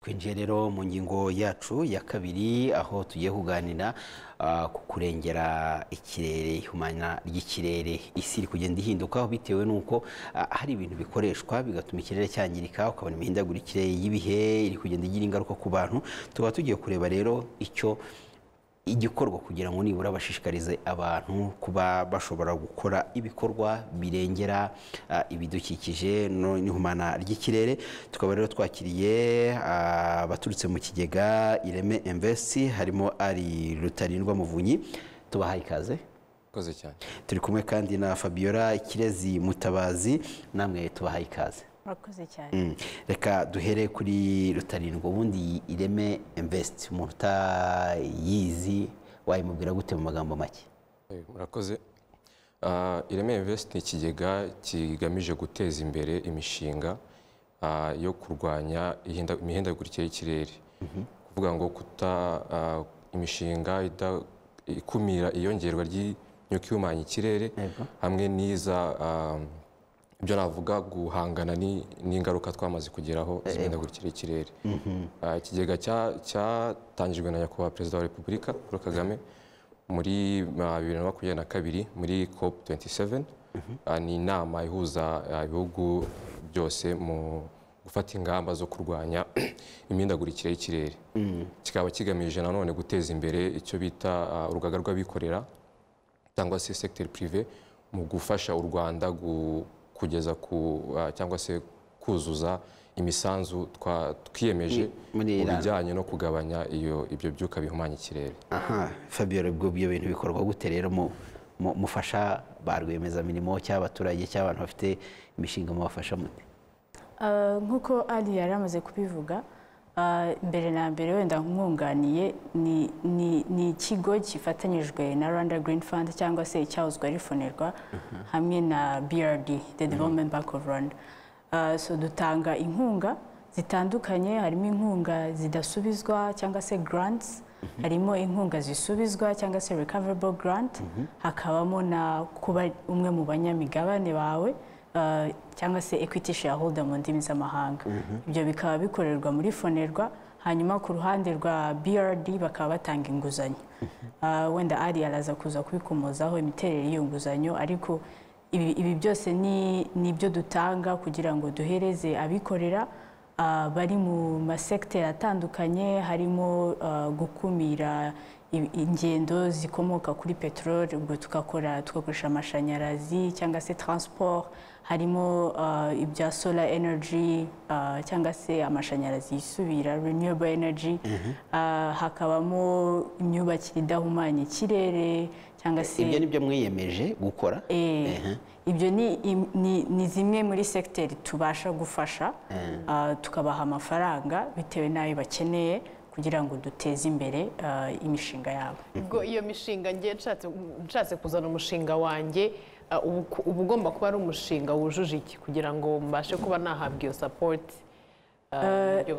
twinjiye rero mu ngingo yacu ya kabiri aho tugiye kuganira ah, ku kurengera ikirere ihumana ry'ikirere isi iri kugenda ihinduka bitewe n'uko ah, hari ibintu bikoreshwa bigatuma ikirere cyangirika ukabona imihindagurikire y'ibihe iri kugenda igira ingaruka ku bantu tukaba tugiye kureba rero icyo igikorwa kugira ngo nibura bashishikarize abantu kuba bashobora gukora ibikorwa birengera ah, ibidukikije no- n'ihumana ry'ikirere tukaba rero twakiriye ah, abaturutse mu kigega ireme invest harimo ari rutarindwa muvunyi tubahaye ikaze koze cyane turi kumwe kandi na fabiola kirezi mutabazi namwe tubahaye ikaze murakoze cyane Mm. reka duhere kuri rutarindwa ubundi ireme invest umuntu utayizi wayimubwira gute mu magambo make Eh, murakoze Ah, ireme invest ni ikigega kigamije guteza imbere imishinga ah, yo kurwanya ihinda- imihindagurikire y'ikirere kuvuga ngo kuta ah, imishinga ida- ikumira iyongerwa ry'imyuka ihumanya ikirere Yego. hamwe n'iza ah, ibyo navuga guhangana ni- n'ingaruka twamaze kugeraho z'imihindagurikire y'ikirere Ah, ikigega cya- cyatangijwe na nyakubahwa perezida wa repubulika paul kagame muri ah, bibiri na makumyabiri na kabiri muri cop 27 Ah, ni inama ihuza ah, ibihugu byose mu gufata ingamba zo kurwanya imihindagurikire y'ikirere kikaba kigamije nanone guteza imbere icyo bita ah, urugaga rw'abikorera cyangwa se secteur privé mu gufasha u Rwanda gu- kugeza ku ah, cyangwa se kuzuza imisanzu twa- twiyemeje Mu- muri mu Iran. bijyanye no kugabanya iyo ibyo byuka bihumanya ikirere aha fabiola ubwo ibyo bintu bikorwa gute rero mu- mu- mufasha ba rwiyemezamirimo cyangwa abaturage cyangwa abantu bafite imishinga mubafasha mute Ah, nk'uko ali yari amaze kubivuga ah, mbere na mbere wenda mwunganiye ni- ni ni ikigo gifatanyijwe na rwanda green fund cyangwa se icyahozwa ari fonerwa hamwe na brd the development bank of rwanda Ah, so dutanga inkunga zitandukanye harimo inkunga zidasubizwa cyangwa se grants harimo inkunga zisubizwa cyangwa se recoverable grant hakabamo na kuba umwe mu banyamigabane bawe uh, cyangwa se equity shareholder mu ndimi z'amahanga ibyo bikaba bikorerwa muri fonerwa hanyuma ku ruhande rwa brd bakaba batanga inguzanyo Uh, wenda ari araza kuza kubikomozaho imiterere y'iyo nguzanyo ariko ibi, ibi byose ni ni ibyo dutanga kugira ngo duhereze abikorera uh, bari mu masekiteri atandukanye harimo uh, gukumira i- ingendo zikomoka kuri peteroli ubwo tugakora tugakoresha amashanyarazi cyangwa se transport harimo uh, ibya solar energy uh, cyangwa se amashanyarazi yisubira renewable energy uh, hakabamo imyubakire idahumanya ikirere cyangwa se ibyo ni byo mwiyemeje gukora Eh, ibyo ni, im- ni, ni zimwe muri sekiteri tubasha gufasha ah, tukabaha amafaranga bitewe n'ayo bakeneye kugira ngo duteze imbere ah, imishinga yabo ubwo iyo mishinga ngiye nshatse nshatse kuzana umushinga wanjye uh, ubu ku- uba ugomba kuba ari umushinga wujuje iki kugira ngo mbashe kuba nahabwa iyo sapoti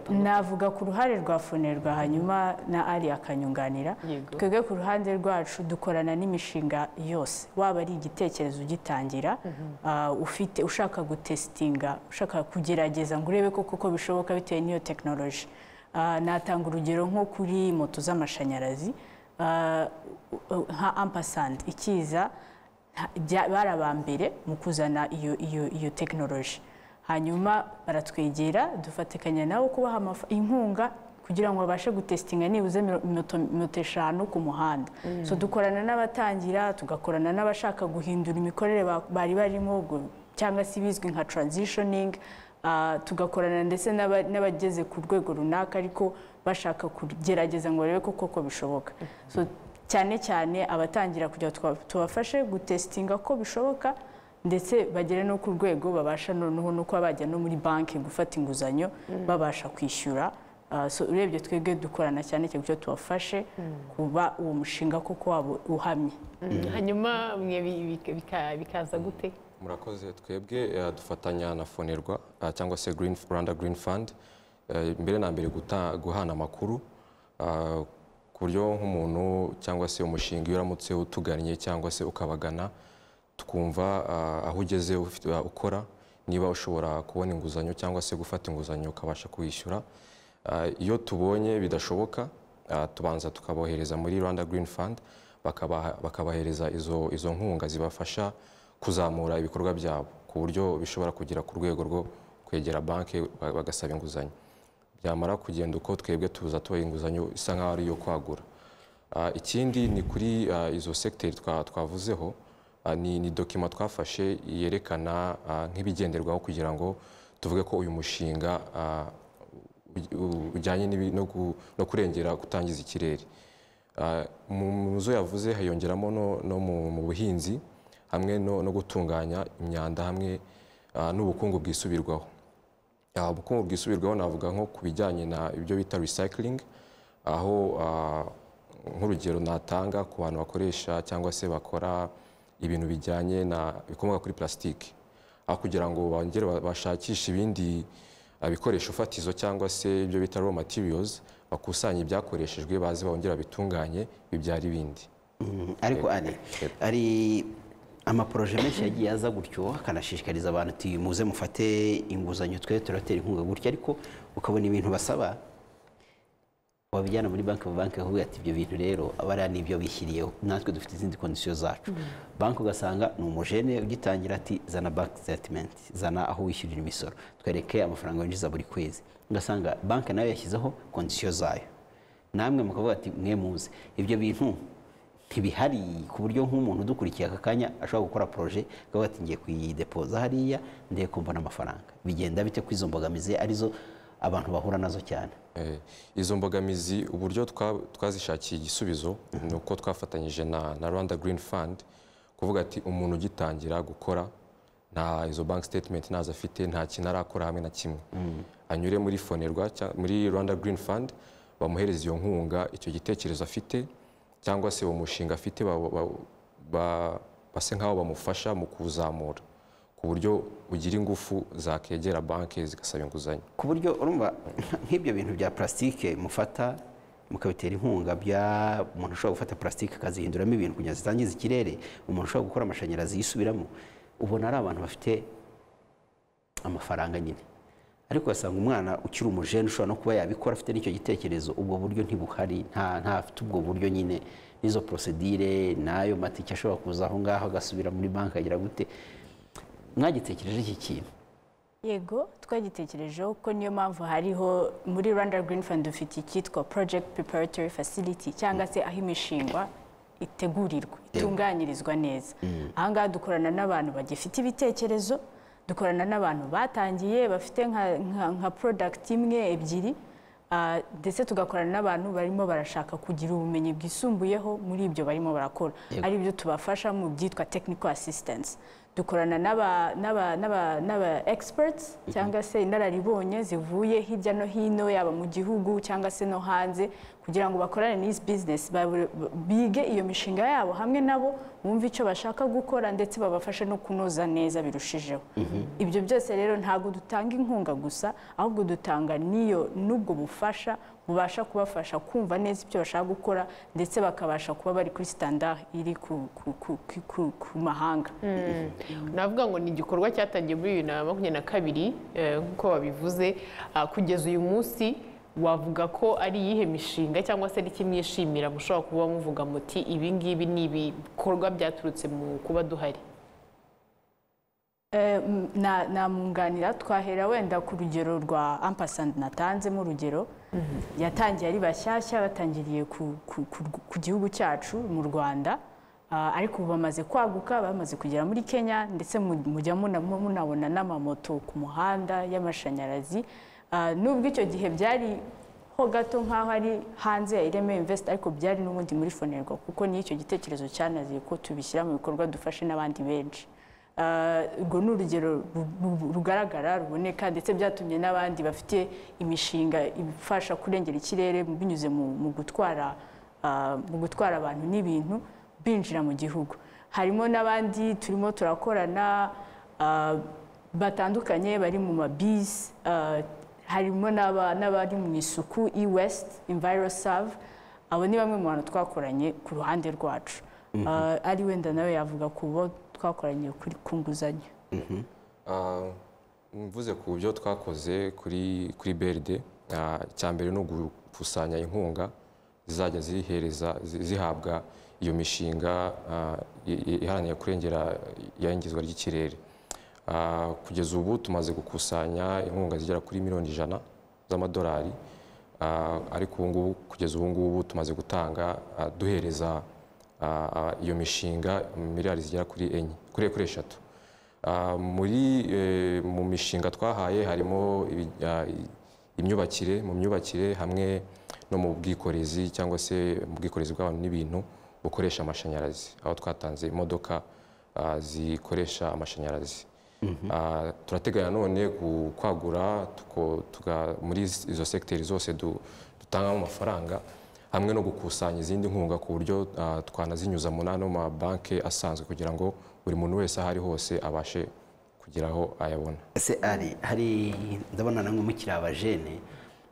navuga ku ruhare rwa fonerwa hanyuma na ari akanyunganira Yego. twebwe ku ruhande rwacu dukorana n'imishinga yose waba ari igitekerezo ugitangira ah, ufite ushaka gutesitinga ushaka kugerageza ngo urebe ko koko bishoboka bitewe n'iyo tekinoloji natanga urugero nko kuri moto z'amashanyarazi ah, u- u- nka ampasandi ikiza nta- bya- bari aba mbere mu kuzana iyo iyo iyo tekinoloji hanyuma baratwegera dufatikanya nabo kubaha amafa- inkunga kugira ngo babashe gutesitinga nibuze miro- moto moto eshanu ku muhanda so dukorana n'abatangira tugakorana n'abashaka guhindura imikorere ba- bari barimo ubwo cyangwa se ibizwi nka transitioning Ah, tugakorana ndetse n'aba- n'abageze ku rwego runaka ariko bashaka kugerageza ngo barebe ko koko bishoboka so cyane cyane abatangira kugira ngo tuba- tubafashe gutesitinga ko bishoboka ndetse bagere no ku rwego babasha noneho no kuba bajya no muri banki gufata inguzanyo babasha kwishyura Ah, so urebye twebwe dukorana cyane cyane kugira ngo tubafashe kuba uwo mushinga koko waba uhamye hanyuma mwe bi- bika- bika- bikaza gute murakoze twebwe eh, dufatanya na fonerwa ah, cyangwa se green rwanda green fund Eh, mbere na mbere guta- guhana amakuru ah, ku buryo nk'umuntu cyangwa se umushinga iyo uramutse utugannye cyangwa se ukabagana tukumva ah, aho ugeze ufite- ukora niba ushobora kubona inguzanyo cyangwa se gufata inguzanyo ukabasha kuwishyura Ah, iyo tubonye bidashoboka ah, tubanza tukabohereza muri rwanda green fund bakabaha- bakabahereza izo, izo nkunga zibafasha kuzamura ibikorwa byabo ku buryo bishobora kugera ku rwego rwo kwegera banki ba- bagasaba inguzanyo byamara kugenda uko twebwe tuza tubaha inguzanyo isa nkaho ari iyo kwagura Ah, ikindi ni kuri ah, izo segiteri twa- twavuzeho ah, ni ni dokima twafashe yerekana ah, nk'ibigenderwaho kugira ngo tuvuge ko uyu mushinga ah, u- u- ujyanye n'ibi- no gu- no kurengera gutangiza ikirere Ah, mu mu zo yavuze hiyongeramo no- no mu mu buhinzi hamwe no no gutunganya imyanda hamwe ah, n'ubukungu bwisubirwaho Ah, ubukungu bwisubirwaho navuga nko ku bijyanye na ibyo bita recycling aho ah, nk'urugero natanga ku bantu bakoresha cyangwa se bakora ibintu bijyanye na bikomoka kuri plastique aho kugira ngo bongere ba- bashakishe ibindi ah, bikoresho fatizo cyangwa se ibyo bita raw materials bakusanya ibyakoreshejwe baze bongera babitunganye bibyara ibindi Mm, ariko ari ari amaporoje menshi yagiye aza gutyo akanashishikariza abantu ati muze mufate inguzanyo twe turatera inkunga gutya ariko ukabona ibintu basaba wabijyana muri banki banki bakakubwira ati ibyo bintu rero abariya ni ibyo bishyiriyeho natwe dufite izindi kondisiyo zacu banki ugasanga ni umujene ugitangira ati zana banki sitatimenti zana aho wishyurira imisoro twereke amafaranga winjiza buri kwezi ugasanga banki nayo yashyizeho kondisiyo zayo namwe mukavuga ati mwe muze ibyo bintu ntibihari ku buryo nk'umuntu udukurikiye aka kanya ashobora gukora poroje akavuga ati ngiye kuyidepoza hariya ndebe ko mbona amafaranga bigenda bite ko izo mbogamizi arizo abantu bahura nazo cyane Eh, izo mbogamizi uburyo twa- twazishakiye igisubizo ni uko twafatanyije na, na rwanda green fund kuvuga ati umuntu ugitangira gukora nta izo bank statement ntazo afite nta kintu arakora hamwe na kimwe anyure muri fonerwa cya- muri rwanda green fund bamuhereza iyo nkunga icyo gitekerezo afite cyangwa se uwo mushinga afite ba- ba- ba- base nk'aho bamufasha mu kuwuzamura ku buryo ugira ingufu zakegera banki zigasaba inguzanyo ku buryo urumva nk'ibyo bintu bya plastique mufata mukabitera inkunga bya umuntu ushobora gufata plastique akazihinduramo ibintu kugira ngo zitangiza ikirere umuntu ushobora gukora amashanyarazi yisubiramo ubona ari abantu bafite amafaranga nyine ariko ugasanga umwana ukiri umujene ushobora no kuba yabikora afite n'icyo gitekerezo ubwo buryo ntibuhari nta ntafite ubwo buryo nyine n'izo prosedire n'ayo matike ashobora kuza aho ngaho agasubira muri banki agira gute mwagitekereje iki kintu yego twagitekerejeho kuko niyo mpamvu hariho muri rwanda green fund dufite icyitwa project preparatory facility cyangwa se aho imishingwa itegurirwa itunganyirizwa neza aha ngaha dukorana n'abantu bagifite ibitekerezo dukorana n'abantu batangiye bafite nka- nka- nka product imwe ebyiri Ah, ndetse tugakorana n'abantu barimo barashaka kugira ubumenyi bwisumbuyeho muri ibyo barimo barakora ari byo tubafasha mu byitwa technical assistance dukorana n'aba- n'aba- n'aba n'aba experts cyangwa se inararibonye zivuye hirya no hino yaba mu gihugu cyangwa se no hanze kugira ngo bakorane n'izi business babu- bige iyo mishinga yabo hamwe nabo bumve icyo bashaka gukora ndetse babafashe no kunoza neza birushijeho ibyo byose rero ntabwo dutanga inkunga gusa ahubwo dutanga n'iyo n'ubwo bufasha bubasha kubafasha kumva neza ibyo bashaka gukora ndetse bakabasha kuba bari kuri standard iri ku, ku, ku, ku, ku, ku mahanga navuga ngo ni igikorwa cyatangiye muri bibiri na makumyabiri na kabiri eh, nk'uko babivuze Ah, kugeza uyu munsi wavuga ko ari iyihe mishinga cyangwa se n'iki mwishimira mushobora kuba muvuga muti ibi ngibi ni ibikorwa byaturutse mu kuba duhari Eh, m- na- namwunganira twahera wenda ku rugero rwa ampasandi natanzemo urugero yatangiye ari bashyashya batangiriye ku, ku, ku, ku gihugu cyacu mu rwanda Ah, ariko ubu bamaze kwaguka bamaze kugera muri kenya ndetse mu- mujya muna- munabona n'amamoto ku muhanda y'amashanyarazi Ah, nubwo icyo gihe byari ho gato nk'aho ari hanze ya ireme invest ariko byari n'ubundi muri fonerwa kuko niyo icyo gitekerezo cyanaziye ko tubishyira mu bikorwa dufashe n'abandi benshi Ah, urwo ni urugero ru- ru- rugaragara ruboneka ndetse byatumye n'abandi bafite imishinga ifasha kurengera ikirere binyuze mu mu gutwara ah, mu gutwara abantu n'ibintu binjira mu gihugu harimo n'abandi turimo turakorana ah, batandukanye bari mu mabisi ah, harimo n'aba- n'abari mu isuku e west envirosave abo ni bamwe mu bantu twakoranye ku ruhande rwacu Ah, ari wenda nawe yavuga ku bo twakoranye kuri ku nguzanyo Ah, mvuze ku byo twakoze kuri kuri BRD icya mbere ni ugukusanya inkunga zizajya zihereza zi- zihabwa iyo mishinga ah, i- i- iharanira kurengera iyangizwa ry'ikirere Ah, kugeza ubu tumaze gukusanya inkunga zigera kuri miliyoni ijana z'amadolari Ah, ariko ubu ngubu kugeza ubu ngubu tumaze gutanga ah, duhereza ah, ah, iyo mishinga miliyari zigera kuri enye kuri kuri eshatu Ah, muri eh, mu mishinga twahaye harimo ibi- ah, i- imyubakire mu myubakire hamwe no mu bwikorezi cyangwa se mu bwikorezi bw'abantu n'ibintu bukoresha amashanyarazi aho twatanze imodoka ah, zikoresha amashanyarazi Ah, turateganya none gu- kwagura tuko- tuga- muri izo segiteri zose du- dutangamo amafaranga hamwe no gukusanya izindi nkunga ku buryo ah, twanazinyuza mu n'ano mabanki asanzwe kugira ngo buri muntu wese aho ari hose abashe kugira aho ayabona ese ari hari ndabona namwe mukiri abajene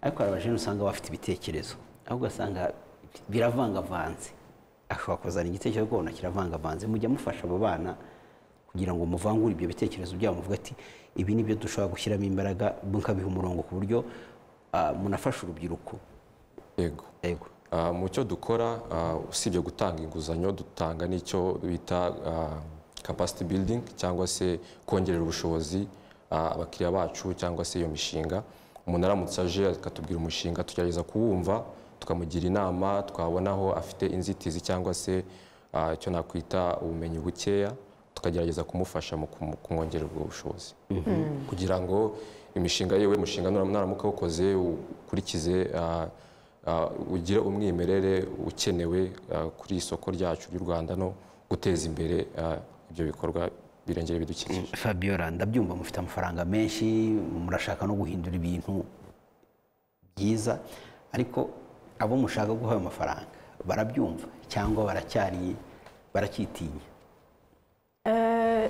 ariko hari abajene usanga bafite ibitekerezo aho ugasanga biravangavanze ashobora kuzana igitekerezo ukabona kiravangavanze mujya mufasha abo bana kugira ngo muvangure ibyo bitekerezo byabo muvuga ati ibi ni byo dushobora gushyiramo imbaraga mukabiha umurongo ku buryo ah, munafasha urubyiruko yego yego Ah, mu cyo dukora ah, usibye gutanga inguzanyo dutanga n'icyo bita ah, capacity building cyangwa se kongerera ubushobozi ah, abakiriya bacu cyangwa se iyo mishinga umuntu aramutse aje akatubwira umushinga tugerageza kuwumva tukamugira inama twabona aho afite inzitizi cyangwa se ah, icyo nakwita ubumenyi bukeya tukagerageza kumufasha mu kumu- kumwongerera ubwo bushobozi kugira ngo imishinga yiwe umushinga nura- nuramuka awukoze ukurikize ah, ah, ugire umwimerere ukenewe ah, kuri isoko ryacu ry'u rwanda no guteza imbere ah, ibyo bikorwa birengera ibidukikije fabiola ndabyumva mufite amafaranga menshi murashaka no guhindura ibintu byiza ariko abo mushaka guha ayo mafaranga barabyumva cyangwa baracyari baracyitinya Eh,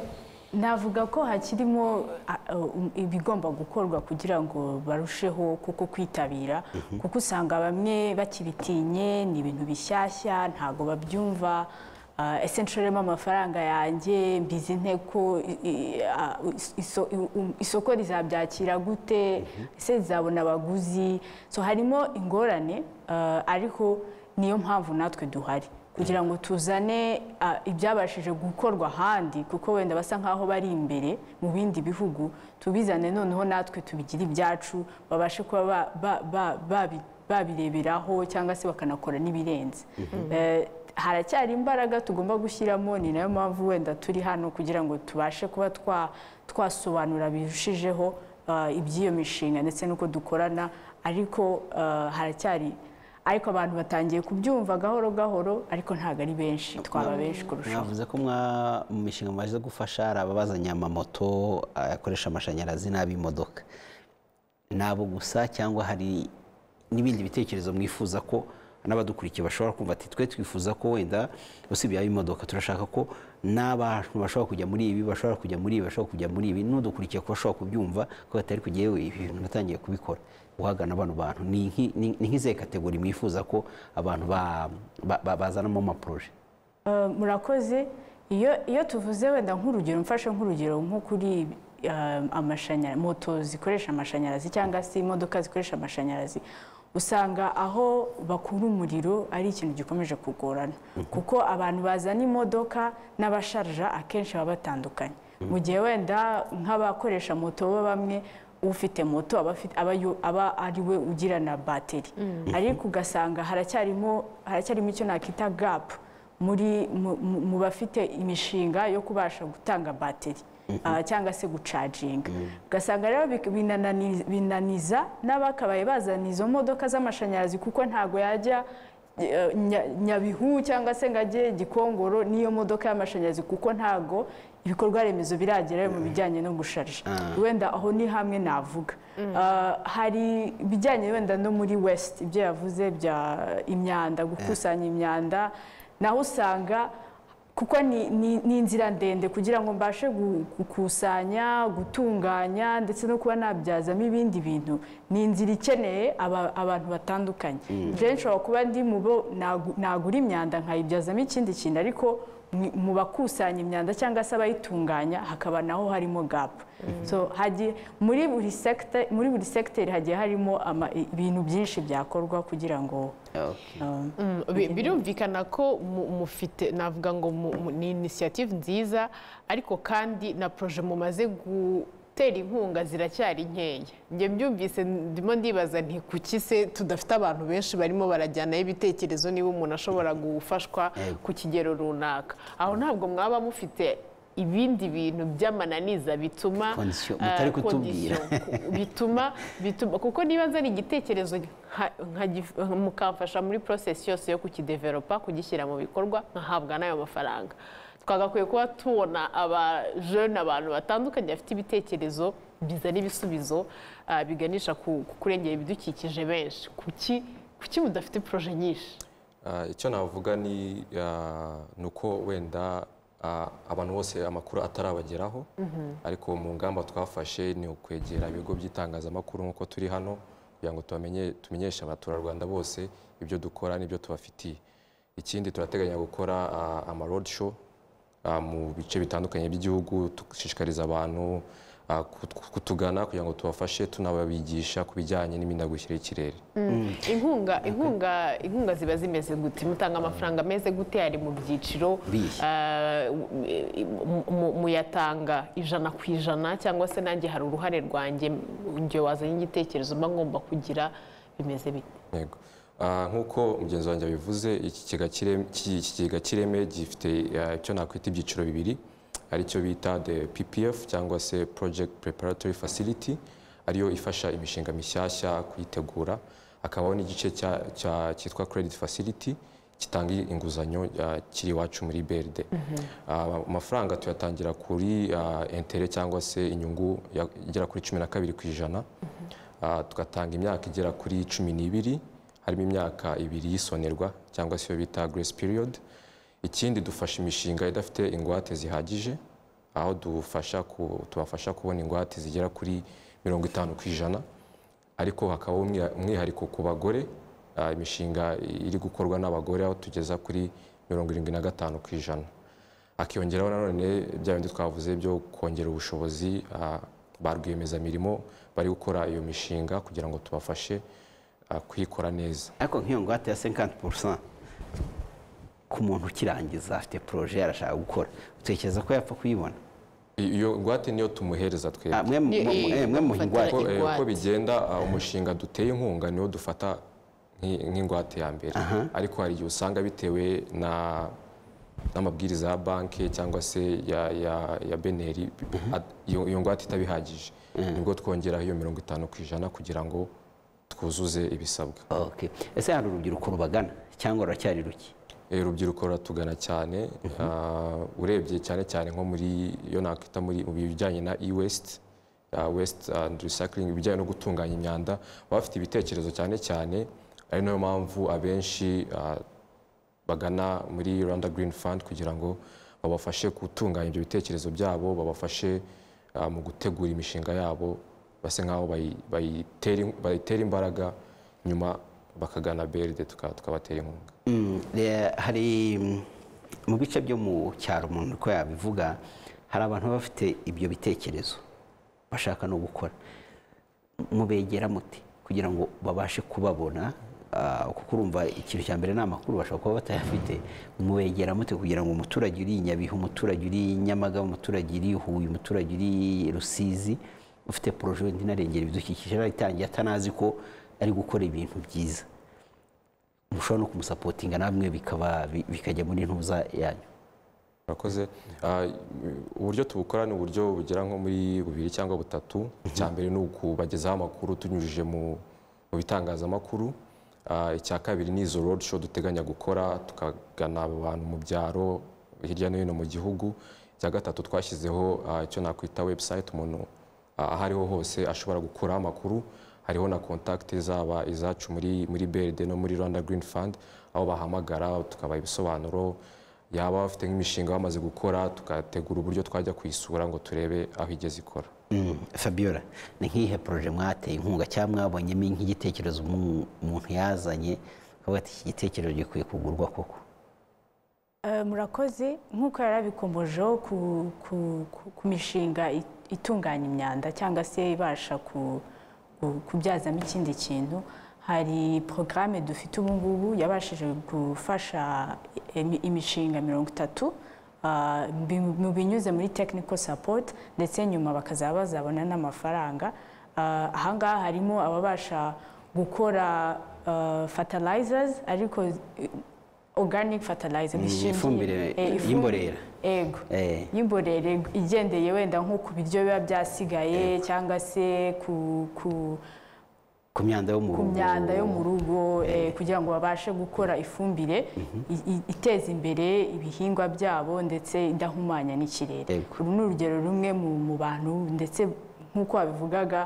navuga ko hakirimo ah, um, ibigomba gukorwa kugira ngo barusheho kuko kwitabira kuko usanga bamwe bakibitinye ni ibintu bishyashya ntabwo babyumva Ah, ese nshoremo amafaranga yanjye mbizi nte ko i- i- ah, is- iso- i- um, isoko rizabyakira gute ese rizabona abaguzi so harimo ingorane ah, ariko niyo mpamvu natwe duhari kugira ngo tuzane ah, ibyabashije gukorwa ahandi kuko wenda basa nkaho bari imbere mu bindi bihugu tubizane noneho natwe tubigire ibyacu babashe kuba ba- ba- ba- babi- babireberaho cyangwa se bakanakora n'ibirenze Eh, haracyari imbaraga tugomba gushyiramo ni nayo mpamvu wenda turi hano kugira ngo tubashe kuba twa- twasobanura birushijeho ah, iby'iyo mishinga ndetse n'uko dukorana ariko ah, haracyari ariko abantu batangiye kubyumva gahoro gahoro ariko ntabwo ari benshi twaba benshi kurushaho mwavuze ko mwa- mu mishinga mumaze gufasha hari ababazanye amamoto ayakoresha amashanyarazi n'ab'imodoka ni abo gusa cyangwa hari n'ibindi bitekerezo mwifuza ko n'abadukurikiye bashobora kumva ati twe twifuza ko wenda usibye ab'imodoka turashaka ko n'abantu bashobora kujya muri ibi bashobora kujya muri ibi bashobora kujya muri ibi n'udukurikiye ko bashobora kubyumva ko batari kujya yewe ibi bintu natangiye kubikora uhagana bano bantu ni nk'i- ni- ni nk'izihe kategori mwifuza ko abantu ba- ba- ba- bazanamo amaporoje Eh, murakoze iyo iyo tuvuze wenda nk'urugero mfashe nk'urugero nko kuri amashanyarazi moto zikoresha amashanyarazi cyangwa se imodoka zikoresha amashanyarazi usanga aho bakura umuriro ari ikintu gikomeje kugorana kuko abantu bazana imodoka n'abasharja akenshi baba batandukanye mu gihe wenda nk'abakoresha moto bo bamwe ufite moto aba afite- aba yo- aba ari we ugira na bateri ariko ugasanga haracyarimo haracyarimo icyo nakita gap muri mu- mu- mu bafite imishinga yo kubasha gutanga bateri ah, cyangwa se gucaginga ugasanga rero bik- binanani- binaniza n'abakabaye bazana izo modoka z'amashanyarazi kuko ntabwo yajya eh, Nya- nyabihu cyangwa se ngo ajye gikongoro n'iyo modoka y'amashanyarazi kuko ntabwo ibikorwa remezo biragerayo mu bijyanye no gusharija wenda aho ni hamwe navuga Ah, hari ibijyanye wenda no muri west ibyo yavuze bya imyanda gukusanya imyanda naho usanga kuko ni, ni, ni inzira ndende kugira ngo mbashe gu- gukusanya gutunganya ndetse no kuba nabyazamo ibindi bintu ni inzira ikeneye aba, abantu batandukanye rero nshobora kuba ndi mu bo nagu- nagura imyanda nkayibyazamo ikindi kintu ariko mu- mu bakusanya imyanda cyangwa se abayitunganya hakaba naho harimo gapu so hagiye muri buri sekite muri buri segiteri hagiye harimo ama- ibintu byinshi byakorwa kugira ngo Okay. um, Mm, bi- birumvikana ko mu- mufite navuga ngo mu- mu- ni inisiyative nziza ariko kandi na poroje mumaze gutera inkunga ziracyari nkeya njye mbyumvise ndimo ndibaza nti kuki se tudafite abantu benshi barimo barajyanaho ibitekerezo niba umuntu ashobora gufashwa Yego. ku kigero runaka aho ntabwo mwaba mufite ibindi bintu by'amananiza bituma Condition, eh, mutari kutubwira. condition, ku- bituma bituma kuko niba nzana igitekerezo nka- nkagif- mukamfasha muri process yose yo kukideveropa kugishyira mu bikorwa nkahabwa n'ayo mafaranga twagakwiye kuba tubona abajene abantu batandukanye bafite ibitekerezo bizana ibisubizo ah, biganisha ku ku kurengera ibidukikije benshi kuki kuki mudafite poroje nyinshi Ah, icyo navuga ni ah, ni uko wenda ah, abantu bose amakuru atarabageraho ariko mu ngamba twafashe ni ukwegera ibigo by'itangazamakuru nk'uko turi hano kugira ngo tubamenye- tumenyeshe abaturarwanda bose ibyo dukora n'ibyo tubafitiye ikindi turateganya gukora ah, ama road show ah, mu bice bitandukanye by'igihugu dushishikariza abantu ah, kut- kutugana kugira ngo tubafashe tunababigisha ku bijyanye n'imihindagurikire y'ikirere inkunga inkunga inkunga ziba zimeze gute mutanga amafaranga ameze gute ari mu byiciro Bihe. eh, mu- mu- muyatanga ijana ku ijana cyangwa se nanjye hari uruhare rwanjye njye wazanye igitekerezo mba ngomba kugira bimeze bite Yego. Ah, nk'uko mugenzi wanjye yabivuze iki kigega cy'ireme- iki kigega cy'ireme gifite ah, icyo nakwita ibyiciro bibiri aricyo bita the PPF cyangwa se project preparatory facility ariyo ifasha imishinga mishyashya kuyitegura hakabaho n'igice cya- cya- cyitwa credit facility gitanga inguzanyo ah, kiri iwacu muri BRD Ah, amafaranga tuyatangira kuri ah, intere cyangwa se inyungu ya- igera kuri cumi na kabiri ku ijana Ah, tugatanga imyaka igera kuri cumi n'ibiri harimo imyaka ibiri y'isonerwa cyangwa se iyo bita grace period ikindi dufasha imishinga idafite ingwate zihagije aho dufasha ku- tubafasha kubona ingwate zigera kuri mirongo itanu ku ijana ariko hakabaho umwiha- umwihariko ku bagore ah, imishinga iri gukorwa n'abagore aho tugeza kuri mirongo irindwi na gatanu ku ijana hakiyongeraho nanone bya bindi twavuze byo kongera ubushobozi ah, ba rwiyemezamirimo bari gukora iyo mishinga kugira ngo tubafashe ah, kuyikora neza ariko nk'iyo ngwate ya 50 ku muntu ukirangiza afite poroje arashaka gukora utekereza ko yapfa kuyibona I- iyo ngwate niyo tumuhereza twebwe Ah, mwe mu- Ye- mu- ye- eh, mwe muha bafatira ingwate uko, eh, ingwate. uko bigenda ah, umushinga duteye inkunga niwo dufata nk'i- nk'ingwate ya mbere ariko hari igihe usanga bitewe na n'amabwiriza ya banki cyangwa se ya, ya, ya beneri ad- iyo iyo ngwate itaba ihagije nibwo twongeraho iyo mirongo itanu ku ijana kugira ngo twuzuze ibisabwa Okay. ese hari urubyiruko rubagana cyangwa ruracyari ruke Eh, urubyiruko ruratugana cyane Ah, urebye cyane cyane nko muri iyo nakwita muri mu bijyanye na e-waste ah, waste and recycling ibijyanye no gutunganya imyanda baba bafite ibitekerezo cyane cyane ari nayo mpamvu abenshi ah, bagana muri Rwanda Green Fund kugira ngo babafashe gutunganya ibyo bitekerezo byabo babafashe ah, mu gutegura imishinga yabo base nk'aho bayi- bayitera in- bayitera imbaraga nyuma bakagana BRD tuka- tukabatera inkunga Mm, eh, hari mm, mu bice byo mu cyaro umuntu uko yabivuga hari abantu baba bafite ibyo bitekerezo bashaka no gukora mubegera muti kugira ngo babashe kubabona ah, kuko urumva ikintu cya mbere ni amakuru bashobora kuba batayafite mubegera mute kugira ngo umuturage uri i nyabihu umuturage uri i nyamagabe umuturage uri i huye umuturage uri i rusizi ufite poroje wenda inarengera ibidukikije yarayitangiye atanazi ko ari gukora ibintu byiza mushobora no kumusapotinga namwe bikaba bi- bikajya muri ntuza yanyu murakoze Ah, uburyo tubukora ni uburyo bugera nko muri bubiri cyangwa butatu icya mbere ni ukubagezaho amakuru tunyujije mu mu bitangazamakuru Ah, icya kabiri ni izo road show duteganya gukora tukagana abo bantu mu byaro hirya no hino mu gihugu icya gatatu twashyizeho ah, icyo nakwita website umuntu ah, aho ariho hose ashobora gukuraho amakuru hariho na contact zaba izacu muri muri BRD no muri Rwanda Green Fund aho bahamagara tukabaha ibisobanuro yaba bafite nk'imishinga bamaze gukora tugategura uburyo twajya kuyisura ngo turebe aho igeze ikora Mm, fabiola ni nk'ihe poroje mwateye inkunga cyangwa mwabonyemo nk'igitekerezo umu- umuntu yazanye akavuga ati iki gitekerezo gikwiye kugurwa koko Eh, murakoze nk'uko yari abikombojeho ku- ku- ku- ku mishinga i- itunganya imyanda cyangwa se ibasha ku- ku- kubyazamo ikindi kintu hari porogaramu dufite ubu ngubu yabashije gufasha imi- imishinga mirongo itatu ah, bi- mu binyuze muri technical support ndetse nyuma bakazaba bazabona n'amafaranga Ah, ahangaha harimo ababasha gukora ah, fertilizers ariko eh, organic fertilizer bishingiye- ifumbire eh, ifumbi- y'imborera. yego Eh. y'imborere igendeye wenda nko ku biryo biba byasigaye cyangwa se ku- ku ku myanda yo mu ku rugo myanda yo mu rugo eh, kugira ngo babashe gukora ifumbire i- i- iteza imbere ibihingwa byabo ndetse idahumanya n'ikirere Yego. uru ni urugero rumwe mu mu bantu ndetse nk'uko wabivugaga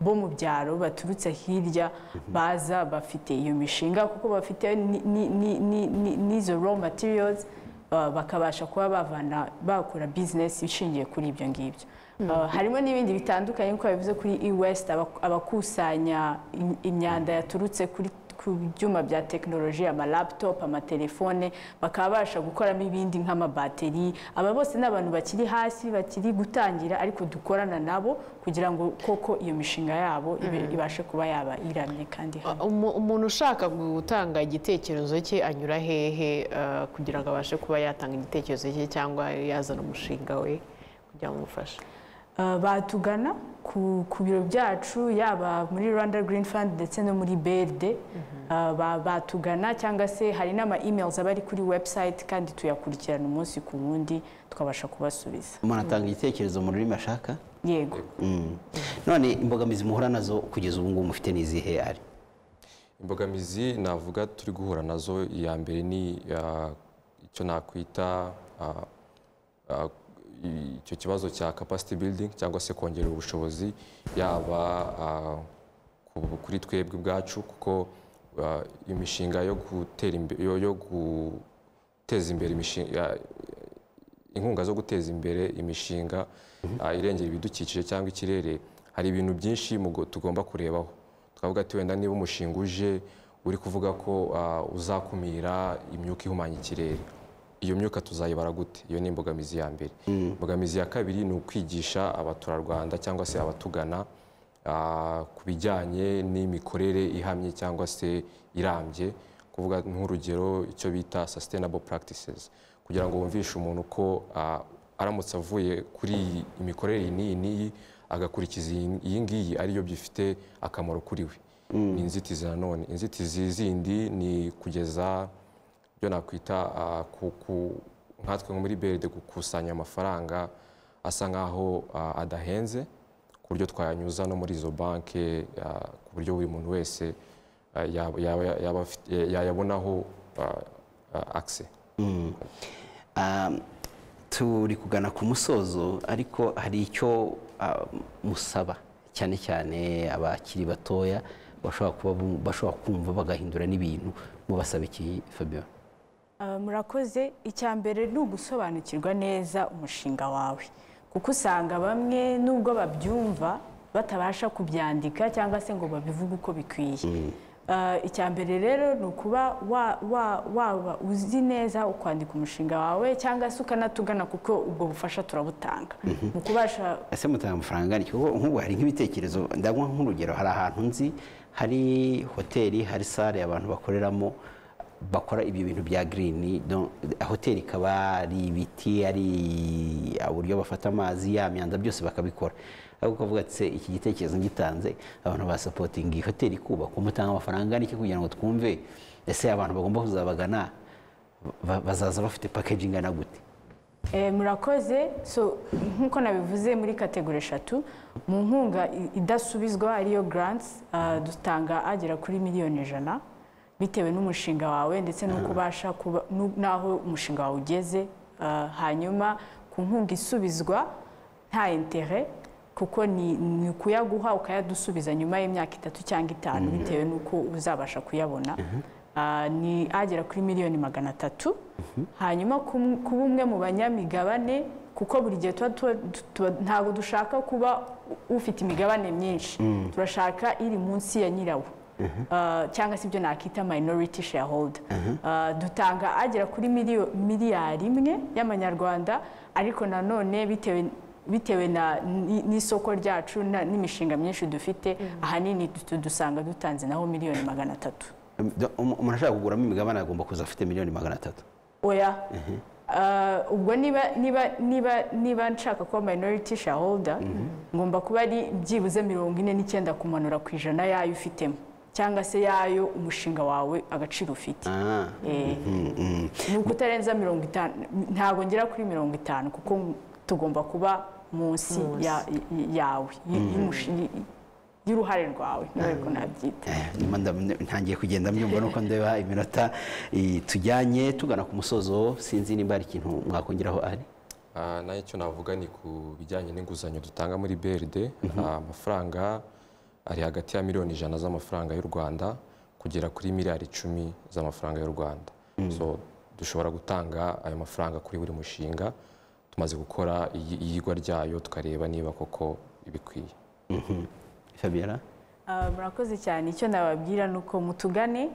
bo mu byaro baturutse hirya baza bafite iyo mishinga kuko bafite ni- ni- ni- ni- ni- n'izo raw materials ah, bakabasha kuba bavana bakora bizinesi ishingiye kuri ibyo ngibyo Ah, harimo n'ibindi bitandukanye nk'uko babivuze kuri e-west abak- abakusanya im- imyanda yaturutse kuri ku byuma bya tekinoloji amalaptop amatelefone bakabasha gukoramo ibindi nk'amabateri aba bose ni abantu bakiri hasi bakiri gutangira ariko dukorana nabo kugira ngo koko iyo mishinga yabo ibe- ibashe kuba yaba iramye kandi hamwe. Umu- umuntu ushaka gutanga igitekerezo cye anyura hehe eh, kugira ngo abashe kuba yatanga igitekerezo cye cyangwa yazana umushinga we kugira ngo umufashe Uh, batugana ku, ku biro byacu yaba muri Rwanda Green Fund ndetse no muri BRD Uh, ba- batugana cyangwa se hari n'ama emails aba ari kuri website kandi tuyakurikirana umunsi ku wundi tukabasha kubasubiza umuntu atanga igitekerezo mu rurimi ashaka yego Mm. none imbogamizi muhura nazo kugeza ubu ngubu mufite n'izihe ari imbogamizi navuga turi guhura nazo iya mbere ni ah, icyo nakwita ah, ah, i- icyo kibazo cya capacity building cyangwa se kongera ubushobozi yaba ah, ku- kuri twebwe ubwacu kuko ah, imishinga yo gutera imbe- yo- yo guteza imbere imishinga inkunga zo guteza imbere imishinga ah, irengera ibidukikije cyangwa ikirere hari ibintu byinshi mugo- tugomba kurebaho twavuga ati wenda niba umushinga uje uri kuvuga ko ah, uzakumira imyuka ihumanya ikirere iyo myuka tuzayibara gute iyo ni imbogamizi ya mbere imbogamizi ya kabiri ni ukwigisha abaturarwanda cyangwa se abatugana ah, ku bijyanye n'imikorere ihamye cyangwa se irambye kuvuga nk'urugero icyo bita sustainable practices kugira ngo wumvishe umuntu ko ah, aramutse avuye kuri iyi imikorere iyi n'iyi n'iyi agakurikiza iyi- iyi ngiyi ariyo bifite akamaro kuri we ni inzitizi nanone inzitizi zindi ni kugeza byo nakwita ah, ku- ku- nkatwe nko muri beride gukusanya amafaranga asa nk'aho ah, adahenze ku buryo twayanyuza no muri izo banki ah, ku buryo buri muntu wese ah, yaba- yaba- yaba afite- yayabonaho akise Um, turi kugana ku musozo ariko hari icyo ah, musaba cyane cyane abakiri batoya bashobora kuba bu- bashobora kumva bagahindura n'ibintu mubasaba iki Fabio Uh, murakoze icya mbere ni ugusobanukirwa neza umushinga wawe kuko usanga bamwe nubwo babyumva batabasha kubyandika cyangwa se ngo babivuge uko bikwiye Uh, icya mbere rero ni ukuba wa- wa- waba uzi neza ukwandika umushinga wawe cyangwa se ukanatugana kuko ubwo bufasha turabutanga mu kubasha ese mutanga amafaranga angana iki? kuko nk'ubu hari nk'ibitekerezo ndabona nk'urugero hari ahantu nzi hari hoteli hari sale abantu bakoreramo bakora ibyo bintu bya girini hoteli ikaba ari ibiti ari uburyo bafata amazi ya myanda byose bakabikora ariko ukavuga ati "Se, iki gitekerezo ngitanze abantu basapotinga iyi hoteli kubakwa umutanga amafaranga angana iki kugira ngo twumve ese abantu bagomba kuzabagana ba- bazaza bafite package ingana gute Eh, murakoze so nk'uko nabivuze muri kategori eshatu mu nkunga i- idasubizwa ariyo grants ah, dutanga agera kuri miliyoni ijana bitewe n'umushinga wawe ndetse n'uko ubasha kuba n'u- n'aho umushinga wawe ugeze Ah, hanyuma ku nkunga isubizwa nta intere kuko ni, ni ukuyaguha ukayadusubiza nyuma y'imyaka itatu cyangwa itanu bitewe n'uko uzabasha kuyabona Ah, ni agera kuri miliyoni magana atatu hanyuma ku- kuba umwe mu banyamigabane kuko buri gihe tuba tuba- tuba ntabwo dushaka kuba u- ufite imigabane myinshi turashaka iri munsi ya nyirawo ah, cyangwa se ibyo nakita minority shareholder Ah, dutanga agera kuri miliyo- miliyari imwe y'amanyarwanda ariko nanone bitewe bitewe na ni- n'isoko ryacu na- n'imishinga myinshi dufite ahanini du- dusanga dutanze naho miliyoni magana atatu umuntu ashaka kuguramo imigabane agomba kuza afite miliyoni magana atatu oya Ah, ubwo niba niba niba niba nshaka kuba minority shareholder ngomba kuba ari byibuze mirongo ine n'icyenda kumanura ku ijana yayo ufitemo cyangwa se yayo umushinga wawe agaciro ufite Ah, Eh, ni uko utarenza mirongo itanu ntabwo ngera kuri mirongo itanu kuko tugomba kuba munsi ya- y- yawe y- y'umushi- y- y'uruhare rwawe niba ariko nabyita eh, nyuma ndam- ntangiye kugenda mbyumva nuko ndeba iminota eh, tujyanye tugana ku musozo sinzi nimba hari ikintu mwakongeraho ari Ah, nayo icyo navuga ni ku bijyanye n'inguzanyo dutanga muri BRD Ah, amafaranga ari hagati ya miliyoni ijana z'amafaranga y'u Rwanda kugera kuri miliyari icumi z'amafaranga y'u Rwanda so dushobora gutanga ayo mafaranga kuri buri mushinga tumaze gukora iy- iyigwa ryayo tukareba niba koko ibikwiye Mhm. Fabiana Ah, murakoze cyane icyo nababwira ni uko mutugane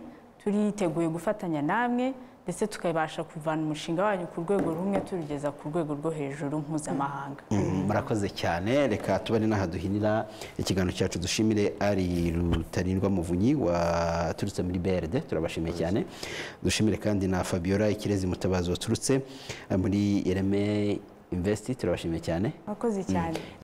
turiteguye gufatanya namwe ndetse tukabasha kuvana umushinga wanyu ku rwego rumwe turugeza ku rwego rwo hejuru mpuzamahanga Mm, murakoze cyane reka tuba ari n'aha duhinira ikiganiro cyacu dushimire ari rutarindwa muvunyi waturutse muri brd turabashimiye cyane dushimire kandi na fabiola ikirezi mutabazi waturutse eh, muri ireme investi turabashimiye cyane murakoze cyane